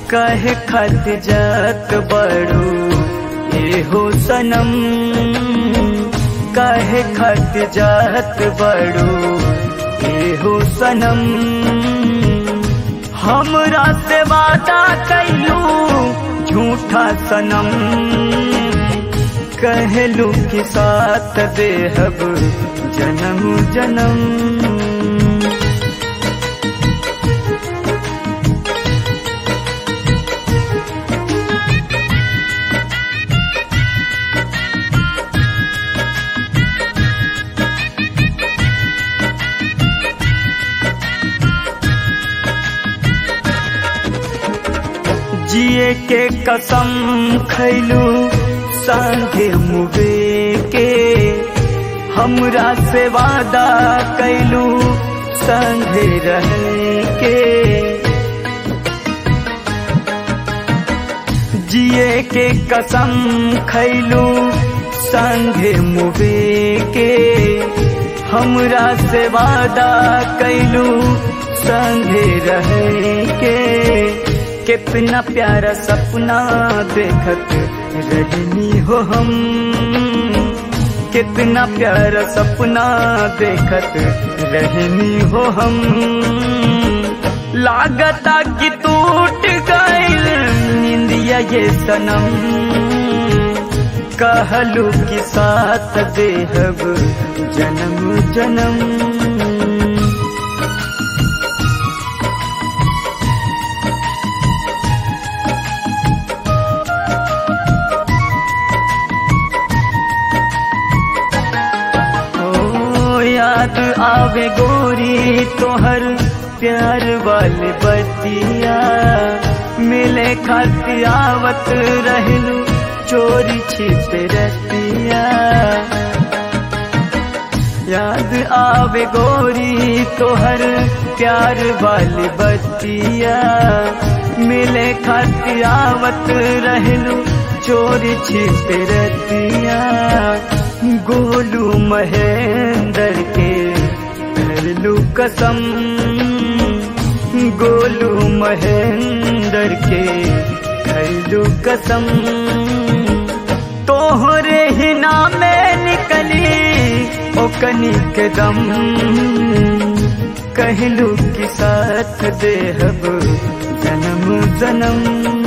कहे खत जात बड़ू ए हो सनम कहे खत जात बड़ू ए हो सनम हमरा से वादा कैलू झूठा सनम कहलू कि साथ देहब जन्म जन्म जिए के कसम खैलू संगे मुबे के हमरा से वादा कैलू संगे रहे के जिए के कसम खैलू संगे मुबे के हमरा से वादा कैलू संगे रहे के कितना प्यारा सपना देखत रहनी हो हम कितना प्यारा सपना देखत रहनी हो हम लागता कि टूट गइल निंदिया ये सनम कहलू कि साथ देहब जन्म जन्म याद आवे गोरी तोहर प्यार वाली बतिया मिले खाती आवत रहलू चोरी छिप रतिया याद आवे गोरी तोहर प्यार वाली बतिया मिले खाती आवत रहलू चोरी छिप रतिया गोलू महेंद्र के करलू कसम गोलू महेंद्र के करलू कसम तोहरे ही नामे निकली ओकनी के दम कहलू कि साथ देहब जन्म जन्म